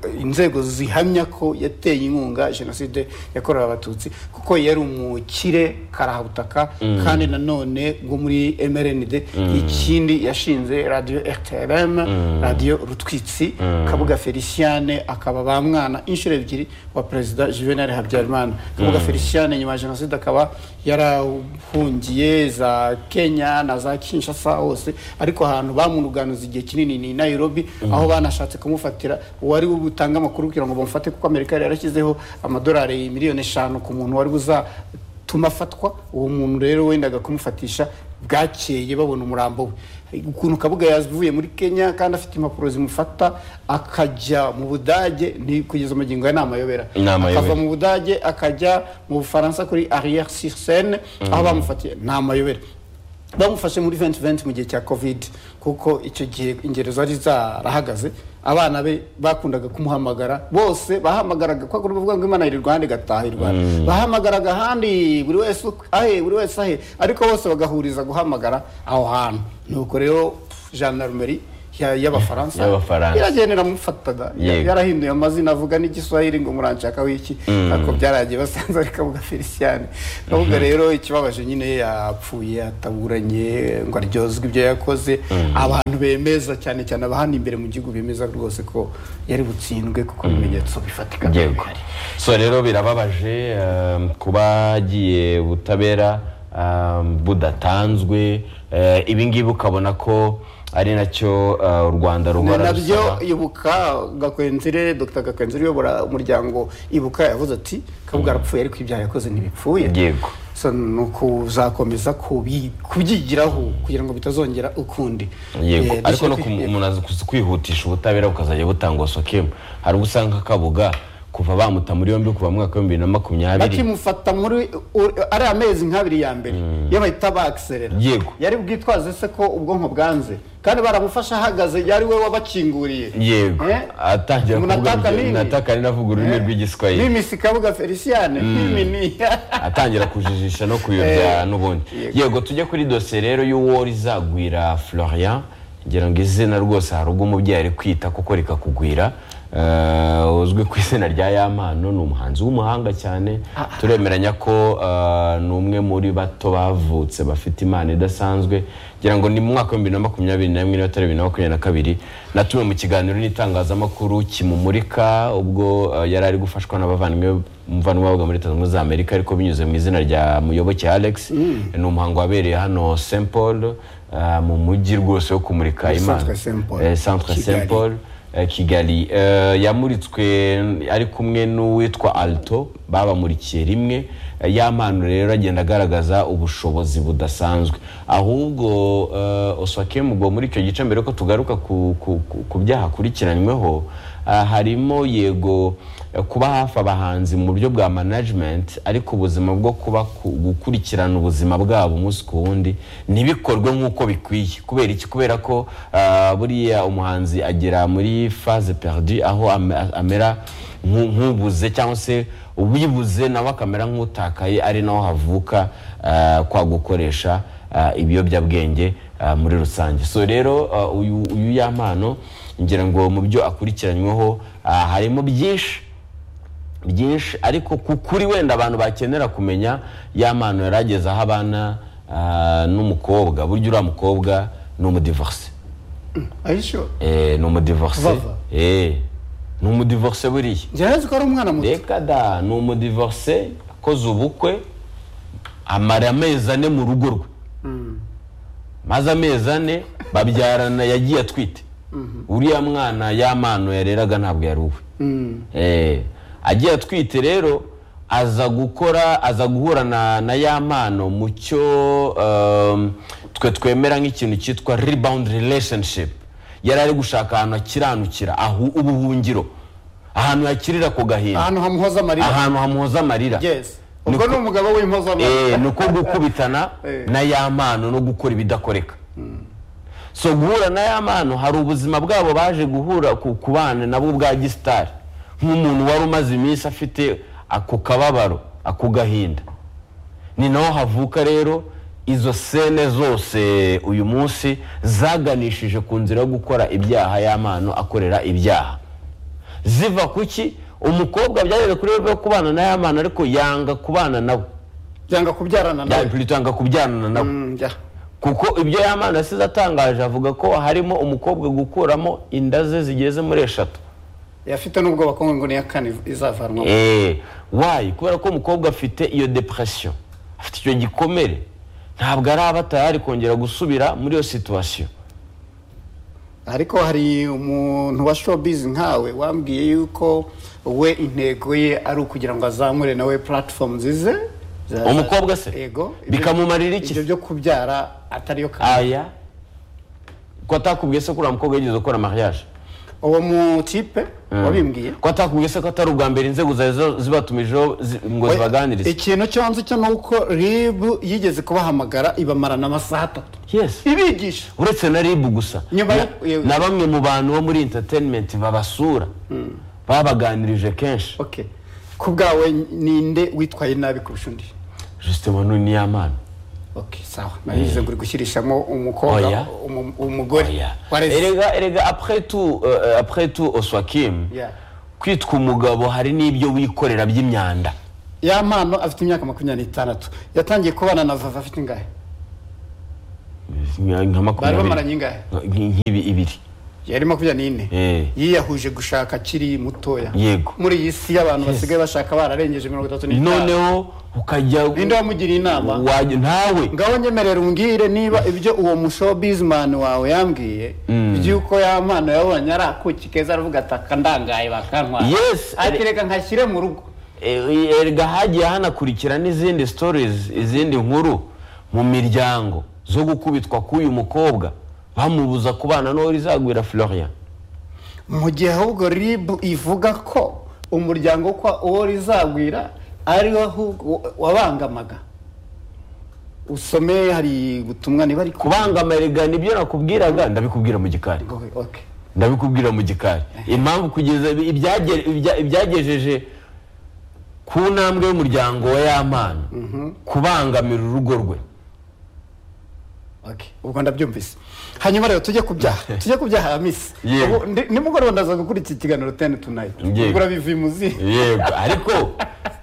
eh, inzego zihamya ko yateye inkunga jenoside yakorewe abatutsi kuko yari umukire karahabutaka kandi nanone bwo muri mrnd ikindi yashinze radiyo rtlm radiyo rutwitsi kabuga feliciane akaba ba mwana inshuro ebyiri wa perezida juvenal habyarimana kabuga feliciane nyuma ya jenoside akaba yarahungiye za kenya na za kinshasa hose ariko ahantu bamunuganuza igihe kinini ni i nairobi aho banashatse kumufatira uwari butanga amakuru kugira ngo bamufate kuko amerika yari yarashyizeho amadolari miliyoni eshanu ku muntu wari buza tumafatwa uwo muntu rero wendaga kumufatisha bwakeye babona umurambo we ukuntu kabuga yavuye muri kenya kandi afite impapuro zimufata akajya mu budage ni kugeza magingo aya ni amayobera Ni amayobera. akava mu budage akajya mu bufaransa kuri arrière sur scène aho bamufatiye ni amayobera bamufashe muri 2020 mu gihe cya covid kuko icyo gihe ingero zari zarahagaze abana be bakundaga kumuhamagara bose bahamagaraga kwa kuri kuvuga ngo imana iri rwanda igataha i rwanda bahamagaraga ahandi buri wese ukwe, ahe buri wese ahe ariko bose bagahuriza guhamagara aho hantu nuko rero gendarmerie ya- y'abafaransa Y'abafaransa. iragendera mufataga Yego. yarahinduye amazina avuga n'igiswahili ngo muranshaka wiki ariko byaragiye basanze ari kabuga feliciyane kabuga rero ikibabaje nyine yapfuye ataburanye ngo aryozwe ibyo yakoze abantu bemeza cyane cyane abahana imbere mu gihugu bemeza rwose ko yari butsindwe kuko ibimenyetso bifatika byari yego bihari. so rero birababaje um, kuba agiye ubutabera um, budatanzwe eh, ibi ngibi ukabona ko ari nacyo uh, u rwanda ni ruhora nabyo rusaba. ibuka gakwenzire dr gakwenzire uyobora umuryango ibuka yavuze ati kabuga arapfuye ariko ibyaha yakoze ntibipfuye yego So, ni ukuzakomeza kubi- kubyigiraho kugira ngo bitazongera ukundi yego Eh, ariko no dushyira ku- ku- umuntu azi kus- kwihutisha ubutabera bukazajya butangwa sokemu hari ubwo usanga nka kabuga kuva bamuta muri yombi kuva mu mwaka wa bibiri na makumyabiri bakimufata muri u- ari amezi nk'abiri ya mbere iyo bahita bakiserera Yego. yari bwitwaze se ko ubwonko bwanze kandi baramufashe ahagaze yari we wabakinguriye yego Eh? atangira Umuntu kuvuga ataka nini? nataka ni navuga ururimi Eh? rw'igiswahili mimisi kabuga feliciane mimini atangira kujijisha no kuyobya n'ubundi yego tujye kuri dosiye rero y'uwo rizagwira florian ngira ngo izina rwose hari ubwo umubyeyi ari kwita kuko rikakugwira Eh, uzwi ku izina rya yamano ni umuhanzi w'umuhanga cyane turemeranya ko eh, ni umwe muri bato bavutse bafite impano idasanzwe ngira ngo ni mu mwaka wa bibiri na makumyabiri na rimwe niba atari bibiri na makumyabiri na kabiri natumiwe mu kiganiro n'itangazamakuru kimumurika ubwo eh, yari ari gufashwa n'abavandimwe umuvandimwe wabaga muri Leta Zunze Ubumwe za Amerika ariko binyuze mu izina rya Muyoboke Alex ni umuhango wabereye hano Saint Paul ah, mu mujyi rwose wo kumurika Centre Imana Saint Paul. Eh, Centre Kigali. Saint Paul eh, Kigali Eh, yamuritswe ari kumwe n'uwitwa Alto babamurikiye rimwe Eh, ya mpano rero agenda agaragaza ubushobozi budasanzwe ahubwo eh, Oswakemu ubwo muri icyo gice mbere ko tugaruka ku, ku, ku, ku byaha akurikiranyweho ah, harimo yego eh, kuba hafi abahanzi mu buryo bwa management ariko ubuzima bwo kuba ku- gukurikirana ubuzima bwabo umunsi ku wundi ntibikorwe nk'uko bikwiye kubera iki kubera ko ah, buriya umuhanzi agera muri phase perdu aho am- amera nku- nk'ubuze cyangwa se ubibuze nawe akamera nk'utakaye ari naho havuka ah, kwa gukoresha ah, ibiyobyabwenge ah, muri rusange so rero ah, uyu uyu yampano ngira ngo mu byo akurikiranyweho ah, harimo byinshi byinshi ariko ku kuri wenda abantu bakenera kumenya ya mpano yari ageze aho abana ah, n'umukobwa burya uriya mukobwa ni umudivorce ayisho Eh, ni umudivorce Vava. Eh, ni umudivorce buriya njyewe ko ari umwana muto reka da ni umudivorce akoze ubukwe amara amezi ane mu rugo rwe maze amezi ane babyarana yagiye atwite uriya mwana ya mano yareraga ntabwo yari uwe Mm. Eh, agiye atwite rero aza gukora aza guhura na, na ya mpano mu cyo um, twe twemera nk'ikintu cyitwa rebound relationship yari ari gushaka ahantu akiranukira aho ubuhungiro ahantu yakirira ku gahinda ahantu hamuhoza amarira ahantu hamuhoza amarira yes ubwo ni umugabo w'impoza amarira Eh, ni uko gukubitana Eh. na ya mpano no gukora ibidakoreka so guhura na ya mpano hari ubuzima bwabo baje guhura ku ku bana nabo bwa gisitari nk'umuntu wari umaze iminsi afite ako kababaro ako gahinda ni naho havuka rero izo sene zose uyu munsi zaganishije ku nzira yo gukora ibyaha y'amano akorera ibyaha ziva ku ki umukobwa byageze kuri we yo kubana na y'amano ariko yanga kubana nawe byanga kubyarana nawe yanga kubyarana nawe Mm, jya. kuko ibyo y'amana asize atangaje avuga ko harimo umukobwa gukuramo inda ze zigeze muri eshatu yafite n'ubwoba ko ngo niya kane izavanwa Eh, wayi kubera ko umukobwa afite iyo depression afite icyo gikomere ntabwo araba atari kongera gusubira muri iyo situation ariko hari umuntu wa showbiz nkawe wambwiye yuko we intego ye ari ukugira ngo azamure nawe platform zize za- Umukobwa se? yego ibyo- Bikamumarira iki? ibyo byo kubyara atariyo kamere aya ko atakubwiye se ko uriya mukobwa yigeze gukora mariage uwo mu kipe wabimbwiye ko atakubwiye se ko atari ubwa mbere inzego zari zo- zibatumijeho zi- ngo We- zibaganirize ikintu cyo nzi cyo ni uko rib yigeze kubahamagara ibamarana amasaha atatu yes ibigisha uretse na ribu gusa Nyuma na, yo- na bamwe mu bantu bo muri entertainment babasura babaganirije kenshi okay ku bwawe ninde witwaye nabi kurusha undi justin manu ni y'amana okay sawa nabivuze ngo uri gushyirishamo umukobwa Oya. umu- umugore Oya. wareze erega erega après tout euh, euh, après tout oswakim Yeah. kwitwa umugabo hari n'ibyo wikorera by'imyanda ya mpano afite imyaka makumyabiri n'itandatu yatangiye kubana na vava afite ingahe nka nka bari bamaranye makumyabiri ingahe nk- nk'ibi ibiri yari makumyabiri n'ine Eh. yiyahuje gushaka akiri mutoya Yego. muri iyi si y'abantu basigaye bashaka bararengeje mirongo itatu n'itanu noneho ukajya ninde wamugiriye inama wajya ntawe ngaho nyemerera umbwire niba ibyo uwo mushowbizman wawe yambwiye by'uko ya mpano yabonye ari akuki keza aravuga ataka ndangaye bakantwara Yes, ati ari- reka nkashyire mu rugo E- erega hagiye hanakurikira n'izindi stories izindi nkuru mu miryango zo gukubitwa k'uyu mukobwa bamubuza kubana n'uwo rizagwira florian mu gihe ahubwo ribu ivuga ko umuryango kwa uwo rizagwira ari wo ahubwo wabangamaga usome hari ubutumwa niba ari kubangama erega nibyo nakubwiraga ndabikubwira mu gikari Okay. ndabikubwira mu gikari impamvu kugeza ibi- ibyage- ibya- ibyagejeje ku ntambwe y'umuryango wa y'amana kubangamira urugo rwe Okay. ubwo ndabyumvise hanyuma rero tujye ku byaha tujye ku byaha ya misi Yego. Ubu ndi- nimugoroba ndaza gukora iki kiganiro teni tunayiti Yego. ubwo urabivuye muzi yego ariko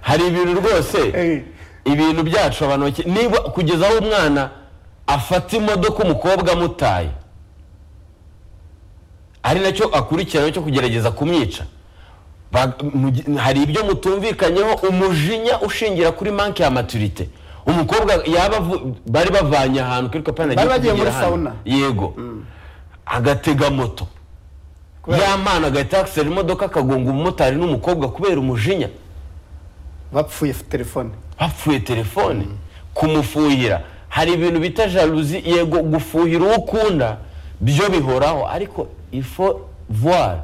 hari ibintu rwose Eh. ibintu byacu abantu bake- niba kugeza aho umwana afata imodoka umukobwa amutaye ari nacyo akurikirana cyo kugerageza kumwica Ba- mu gi- hari ibyo mutumvikanyeho umujinya ushingira kuri manke ya maturite umukobwa yaba avu- bari bavanye ahantu kuri kopani Bari bagiye muri sauna. yego agatega moto ya mana agahita yakisera imodoka akagonga umumotari n'umukobwa kubera umujinya bapfuye telefone bapfuye telefone kumufuhira hari ibintu bita jaluzi yego gufuhira uwo ukunda byo bihoraho ariko ifo voir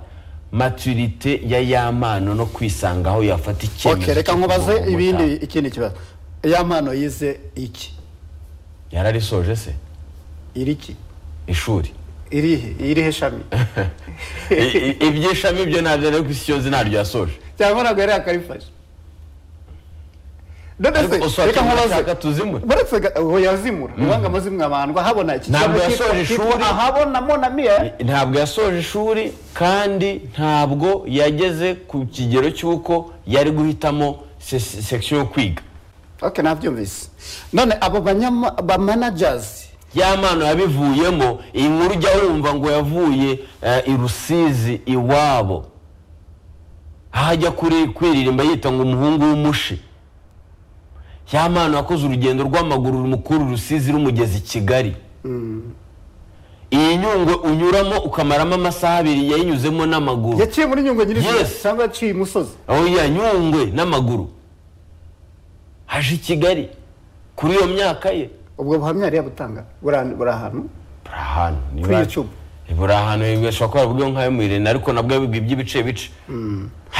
maturite ya ya mpano no kwisanga aho yafata icyemezo ok reka cyo nkubaze kugoboka. ibindi ikindi kibazo ya mpano yize iki yararisoje se iri iki ishuri irihe irihe shami I- i- ibyishami byo ntabyo rero ku isi yose ntabyo yasoje cyangwa ntabwo yari yakarifashe none se ariko usatse reka nkubaze ushaka tuzimwe buretse ga- uwo yazimura ni ukuvuga ngo amazimwe abandwa habona iki Ntabwo cyangwa yasoje kitwa- ishuri. kitwa ahabona monamiye ntabwo yasoje ishuri kandi ntabwo yageze ku kigero cy'uko yari guhitamo se- sekisiyo yo kwiga ok nabyumvise none abo banyama ba managers ya mpano yabivuyemo iyi nkuru ujya wumva ngo yavuye eh, i rusizi iwabo aho ajya kuri kwiririmba yita ngo umuhungu w'umushi ya mpano yakoze urugendo rw'amaguru mukuru rusizi rumugeza i kigali iyi nyungwe unyuramo ukamaramo amasaha abiri yayinyuzemo n'amaguru yaciye muri nyungwe nyirizina Yes. cyangwa yaciye imusozi aho yanyungwe n'amaguru aje i kigali kuri iyo myaka ye ubwo buhamya yari yabutanga buri buri ahantu buri ahantu niba- Kuri YouTube. buri ahantu bashobora kuba bwe nk'ayo mu irene ariko nabwo yabibwe iby'ibice bice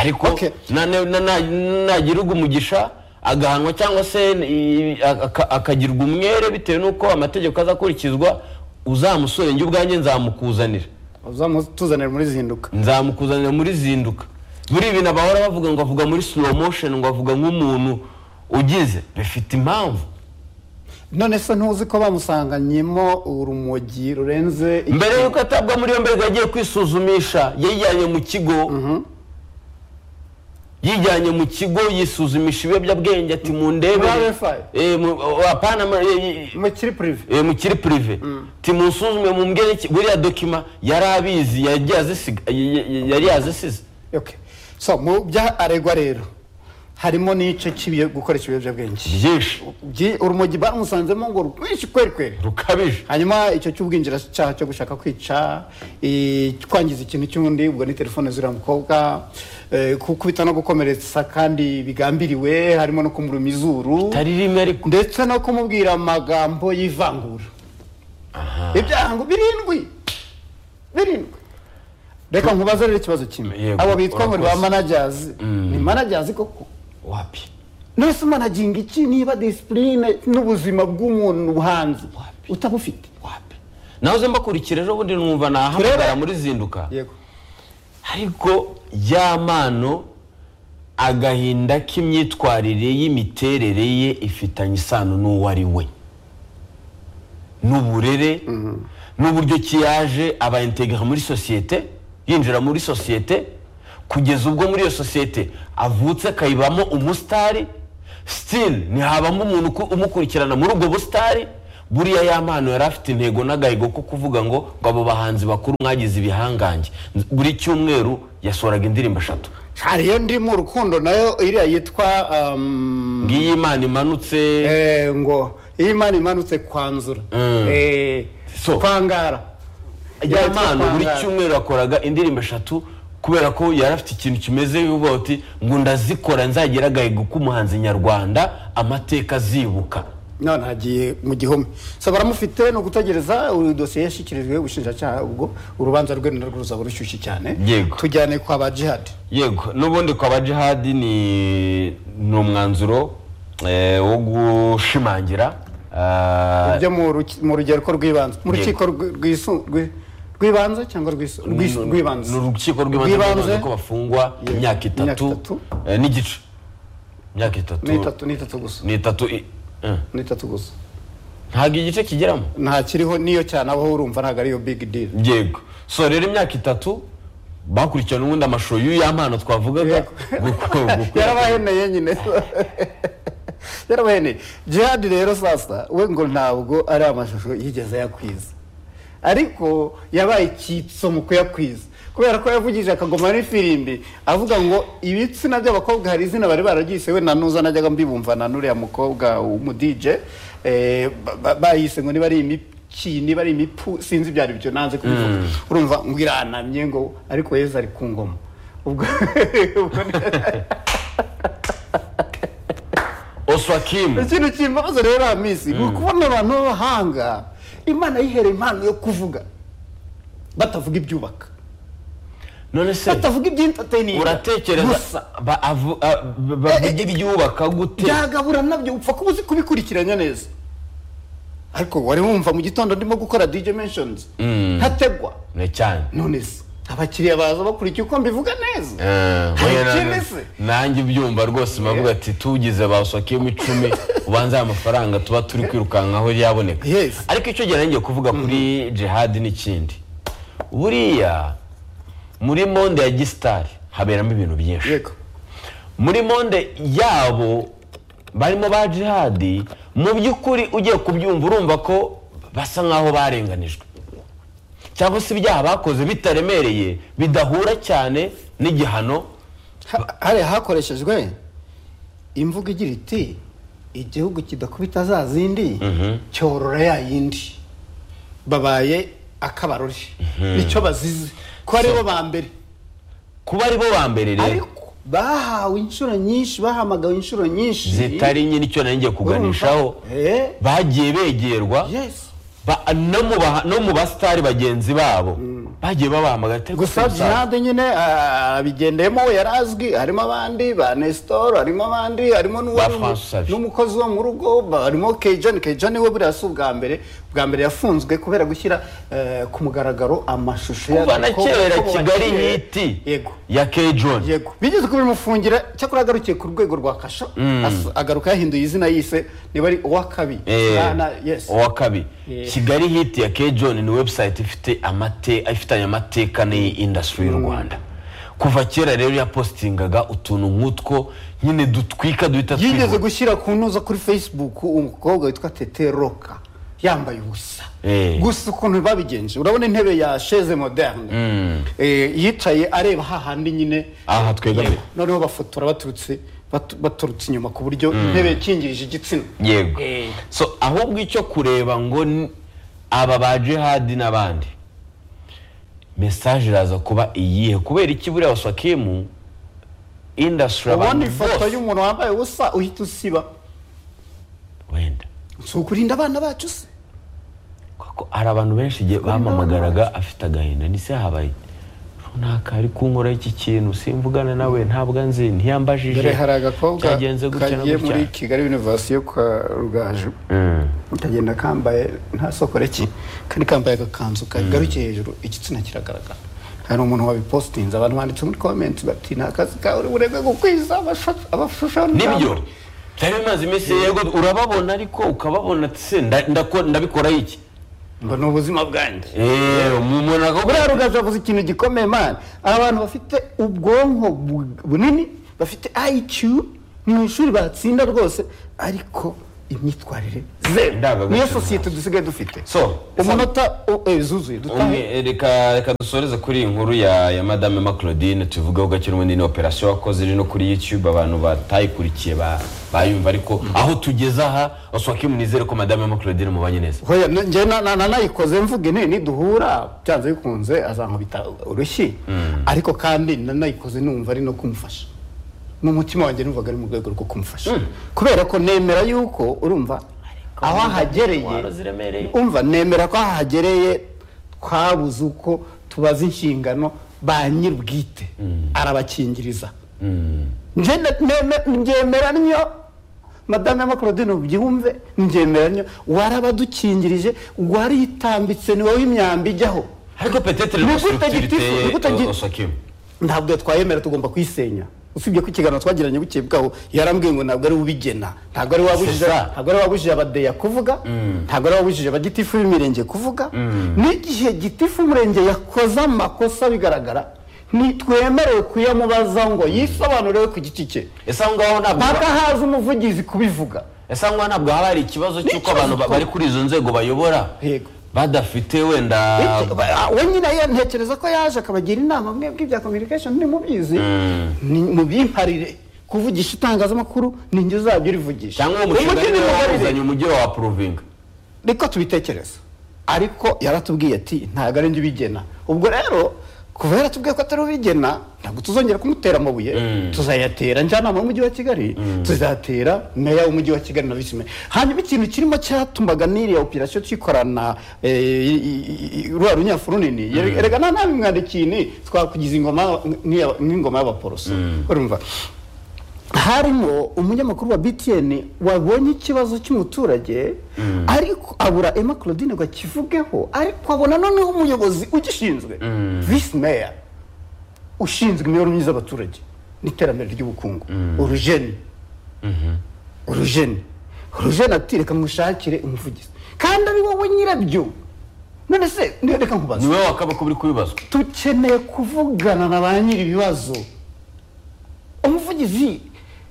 ariko Okay. na- na- na- na- nagirirwa umugisha agahanwa cyangwa se i- aka- akagirwa umwere bitewe n'uko amategeko azakurikizwa uzamusore njye ubwanjye nzamukuzanira uzamutuzanira muri zinduka nzamukuzanira muri zinduka muri ibi nabahora bavuga ngo avuga muri slow motion ngo avuga nk'umuntu ugize bifite impamvu none se ntuzi ko bamusanganyemo urumogi rurenze iki? mbere y'uko atabwa muri yombi ariko yagiye kwisuzumisha yijyanye mu kigo yijyanye mu kigo yisuzumisha ibiyobyabwenge ati mu ndebe Muri RFI? apana mu- eh, mukiri purive eh, mu kiri purive ti munsuzume mu mbwene iki- buriya dokima yari abizi yagiye azisiga- y- y- yari yazisize ok so mu bya aregwa rero harimo n'igice cy'ibiyo gukoresha ibiyobyabwenge byinshi Byi- urumogi bamusanzemo ngo rwinshi kweri kweri rukabije hanyuma icyo cy'ubwinjiracyaha cyo gushaka kwica i- kwangiza ikintu cy'undi ubwo ni telefone zuriya mukobwa eh, gukubita no gukomeretsa kandi bigambiriwe harimo no kumuruma izuru tari rimwe ariko ndetse no kumubwira amagambo y'ivangura ibyaha ngo birindwi birindwi reka nkubaze rero ikibazo kimwe Yego, abo bitwa ngo ni ba urakoze. manajyazi ni manajyazi koko wapi nose managinga iki niba disipurine n'ubuzima bw'umuntu hanze utabufite wapi nahoze mbakurikira ejo bundi numva nahamagara muri zinduka yego ariko ya mano agahinda k'imyitwarire y'imiterere ye ifitanye isano n'uwo ari we n'uburere n'uburyo ki yaje abaintegara muri sosiyete yinjira muri sosiyete kugeza ubwo muri iyo sosiyete avutse akayibamo umusitari sitili ntihabamo umuntu uku- umukurikirana muri ubwo busitari buriya ya mpano yari afite intego n'agahigo ko kuvuga ngo ngo abo bahanzi bakuru mwagize ibihangange buri cyumweru yasohoraga indirimbo eshatu hari iyo ndi mu rukundo nayo iriya yitwa um, ngiyi imana imanutse eh, ngo iyo imana imanutse kwanzura Mm. eh, So. kwangara ya mpano buri Kwangara. cyumweru yakoraga indirimbo eshatu kubera ko yari afite ikintu kimeze bivuga uti ngo ndazikora nzagira agahigo k'umuhanzi nyarwanda amateka azibuka none hagiye mu gihome so baramufite ni ugutegereza uyu dosiye yashyikirijwe ubushinjacyaha ubwo urubanza rwe narwo ruzaba rushyushye cyane Yego. tujyane kwa ba jihadi yego n'ubundi kwa bajihadi ni ni umwanzuro eh, wo gushimangira ah, ibyo mu ruki- mu rugereko rw'ibanze mu Yego. rukiko rwi- rwisu- rwi- rw'ibanze cyangwa rwisu- rwisu- rw'ibanze ni urukiko rw'ibanze rw'ibanze ko bafungwa Yego. imyaka Imyaka itatu itatu. eh, n'igice imyaka itatu ni itatu ni itatu gusa ni itatu i- eh, ni itatu gusa ntabwo igice kigeramo nta kiriho niyo cyane aho urumva ntabwo ariyo big deal yego so rero imyaka itatu bakurikirana ubundi amashusho y'uya mpano twavugaga guko- guko- yarabaheneye nyine yarabaheneye jihadi rero sasa we ngo ntabwo ari amashusho yigeze yakwiza ariko yabaye icyitso mu kuyakwiza kubera ko yavugije akagoma muri firimbi avuga ngo ibitsina by'abakobwa hari izina bari bararyise we na nuza najyaga mbibumvana n'uriya mukobwa w'umudije eh, ba- ba- bayise ngo niba ari imiki niba ari imipu sinzi ibyo ari byo nanze kubivuga urumva ngo iranamye ngo ariko yezu ari ku ngoma ubwo ubwo ni- oswakimu ikintu kimbabaza rero hamisi ni ukubona abantu b'abahanga imana yihereye impano yo kuvuga batavuga ibyubaka none se batavuga iby'intateni uratekereza ba- avu- a- ba- bavugira ibyubaka gute byagabura nabyo upfa kuba uzi kubikurikiranya neza ariko wari wumva mu gitondo ndimo gukora dj mentions ntategwa Ne cyane none se abakiriya baza bakurikiye uko mbivuga neza Eh, Hari oya, na- ikindi se? nanjye ubyumva rwose mpavuga ati tugize basokiyemo icumi ubanza aya mafaranga tuba turi kwirukankaho yaboneka Yes. ariko icyo gihe nanjye kuvuga kuri jihadi n'ikindi buriya muri monde ya gisitari haberamo ibintu byinshi yego muri monde yabo barimo ba jihadi mu by'ukuri ugiye kubyumva urumva ko basa nk'aho barenganijwe cyangwa se ibyaha bakoze bitaremereye bidahura cyane n'igihano Ha- hariya hakoreshejwe imvugo igira iti igihugu kidakubita za zindi cyorora ya yindi babaye akabarore nicyo bazize ko ari bo ba mbere kuba ari bo ba mbere rero ariko bahawe inshuro nyinshi bahamagawe inshuro nyinshi zitari nyine icyo nanjye kuganishaho Urumva? Eh. bagiye begerwa Yes. ba- no mu ba- no mu basitari bagenzi babo bagiye babahamagara "Tere gusa gusa umusaza." jinade nyine ah, abigendeyemo we yari azwi harimo abandi ba nestor harimo abandi harimo n'uwari umu- François Xavier. n'umukozi wo mu rugo ba- harimo kejani kejani we buriya si ubwa mbere ubwa mbere yafunzwe kubera gushyira eh, ku mugaragaro amashusho kuva na y'agakobwa kera ko kigali bubakiye. yiti yego ya kejoni yego bigeze kubimufungira cyakora agarukiye ku rwego rwa kasho asu- agaruka yahinduye izina yise niba ari uwakabi Eh, Na- na- yes. uwa kabiri Yeah. kigali hiti ya kejoni ni webusayiti ifite amate ifitanye amateka n'iyi indasitiri y'u rwanda kuva kera rero yapositingaga utuntu nk'utwo nyine dutwika duhita yigeze twihura. gushyira ku ntuza kuri facebook umukobwa witwa tete roka yambaye ubusa Eh. gusa ukuntu babigenje urabona intebe ya sheze moderne Eh, yicaye areba hahandi nyine Aha twegamiye. Yego. noneho bafotora baturutse batu- baturutse inyuma ku buryo intebe ikingirije igitsina yego Eh. so ahubwo icyo kureba ngo ni aba ba jihadi n'abandi mesaje iraza kuba iyihe kubera iki buriya wasakimu indasitiri ubona abantu ifoto bose y'umuntu wambaye ubusa uhita usiba wenda si ukurinda abana bacu se kuko hari abantu benshi igihe bamamagaraga afite agahinda ndetse habaye runaka ari kunkora iki kintu simvugana nawe ntabwo anzi ntiyambajije dore hari agakobwa cyagenze gutya na kagiye gutya muri kigali yunivasi yo kwa rugaju utagenda kambaye nta sokore ki kandi kambaye agakanzu kagarukiye hejuru igitsina kiragaragara hari umuntu wabipositinze abantu banditse muri komenti bati nta kazi kawe uri burebe gukwiza abasha- abashushanyo nibyo byari bimaze iminsi yego urababona ariko ukababona ati se nda- ndako- ndabikora iki ngo ni ubuzima bwanjye eee umuntu buriya akakubwira rugaju avuze ikintu gikomeye man abantu bafite ubwonko bu- bunini bafite iq ni mu ishuri batsinda rwose ariko imyitwarire zeru Indangagaciro niyo sosiyete dusigaye dufite so umunota u- eh, zuzuye dutahe umwe reka reka dusoreze kuri iyi nkuru ya ya madame ma claudine tuvugeho gake n'ubundi ni operasiyo wakoze iri no kuri youtube abantu batayikurikiye ba- bayumva ariko aho tugeze aha wasohokemo nizere ko madame ma claudine mubanye neza hoya na- njye na- na- na- nayikoze mvuge ne niduhura byanze bikunze azankubita urushyi ariko kandi na- nayikoze numva ari no kumufasha mu mutima wanjye numvaga ari mu rwego rwo kumufasha kubera ko nemera yuko urumva aho ahagereye umva nemera ko ahagereye twabuze uko tubaza inshingano ba nyir'ubwite arabakingiriza Nje ne- neme- njyemera niyo madame ma claudine ubyumve njyemera niyo warabadukingirije wariyitambitse ni wowe imyambi ijyaho ariko petete Ni rero gute structure gitifu? Ni gute iteye gi- wasohokemo ntabwo twayemera tugomba kuyisenya usibye ko ikiganiro twagiranye bukeye bwaho yarambwiye ngo ntabwo ari ubigena ntabwo ari wabujije C'est ça. ntabwo ari wabujije abadeya kuvuga ntabwo ari wabujije abagitifu b'imirenge kuvuga n'igihe gitifu umurenge yakoze amakosa bigaragara ntitwemerewe kuyamubaza ngo yisobanure ku giti cye ese aho ngaho ntabwo mpaka haza umuvugizi kubivuga ese aho ngaho ntabwo haba hari ikibazo cy'uko ikibazo abantu ba- ko- bari kuri izo nzego bayobora Yego. badafite wenda Iki- ba- we nyine ye- ntekereza ko yaje akabagira inama mwebwe ibya communication ni mubizi ni mubyimparire kuvugisha itangazamakuru ni njye uzajya urivugisha cyangwa umushinga Umugeni niwe mubarire. wawuzanye umugero wa purovinga niko tubitekereza ariko yaratubwiye ati ntabwo ari njye ubigena ubwo rero kuva yaratubwiye ko atari ubigena ntabwo tuzongera kumutera amabuye tuzayatera njyanama y'umujyi wa kigali tuzatera meya w'umujyi wa kigali na visi meya hanyuma ikintu kirimo cyatumaga n'iriya operasiyo twikorana rwa runyafu runini reka nta ntabimwandikiye ni twakugize ingoma nk'iya- nk'ingoma y'abaporoso urumva harimo umunyamakuru wa btn wabonye ikibazo cy'umuturage ariko abura emma claudine ngo akivugeho ariko abona noneho umuyobozi ugishinzwe visi meya ushinzwe imibereho myiza y'abaturage n'iterambere ry'ubukungu urujeni urujeni urujeni ati reka mushakire umuvugizi kandi ari wowe nyirabyo none se reka nkubaze niwe wakaba ko uri kubibazwa dukeneye kuvugana na ba nyiri ibibazo umuvugizi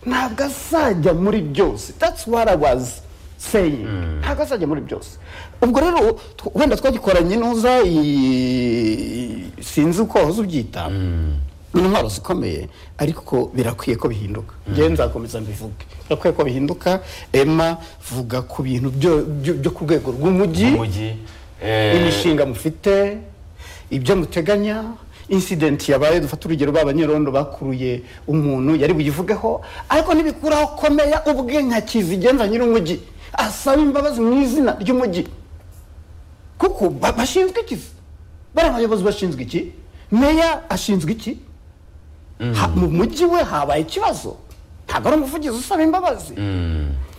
ntabwo azajya muri byose that's what I was saying ntabwo azajya muri byose ubwo rero tw- wenda twagikoranye n'uza i- sinzi uko wahoze ubyita ni intwaro zikomeye ariko birakwiye ko bihinduka ngewe nzakomeza mbivuge birakwiye ko bihinduka emma vuga ku bintu byo- byo byo ku rwego rw'umujyi umujyi eh, imishinga mufite ibyo muteganya insidenti yabaye dufata urugero b'abanyerondo bakuruye umuntu yari buyivugeho ariko ntibikuraho komera ubwe nka kizigenza nyir'umujyi asaba imbabazi mu izina ry'umujyi kuko ba- bashinzwe iki se? bariya bayobozi bashinzwe iki meya ashinzwe iki Ha- mu mujyi we habaye ikibazo ntabwo ari umuvugizi usaba imbabazi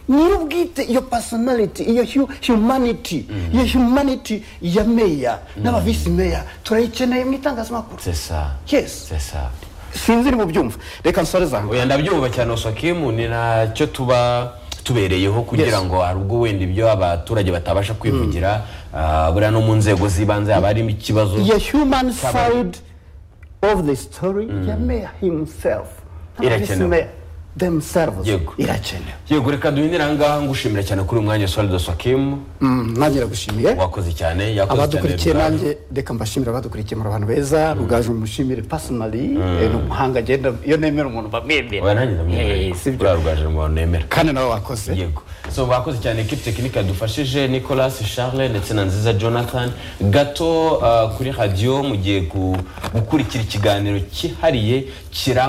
nyir'ubwite iyo personality iyo hu- humanity iyo humanity ya meya n'abavisi meya turayikeneye mu itangazamakuru c'est ça yes c'est ça sinzi ni mu byumva reka nsore zanjye oya ndabyumva cyane usakimu ni nacyo tuba tubereyeho kugira Yes. ngo hari ubwo wenda ibyo abaturage batabasha kwivugira ah, buriya no mu nzego z'ibanze haba harimo ikibazo iyo human Kabari. side of the story ya meya himself n'abavisi Irakenewe. meya themselves Yego. irakenewe yego reka duhindire ahangaha ngushimira cyane kuri uyu mwanya solide sakimu Mm, nanjye nagushimiye wakoze cyane yakoze abadukurikiye Rugaju. nanjye reka mbashimire abadukurikiye muri abantu beza rugaju mushimire personally eh, ni umuhanga agenda iyo nemera umuntu bamwemera oya nanjye Eh, ndamwemera si byo. buriya rugaju mu bantu nemera kandi nawe wakoze yego so bakoze cyane ekipi tekinike yadufashije nicolas charles ndetse na nziza jonathan gato uh, kuri radiyo mu gihe gu- gukurikira ikiganiro cyihariye kirambuye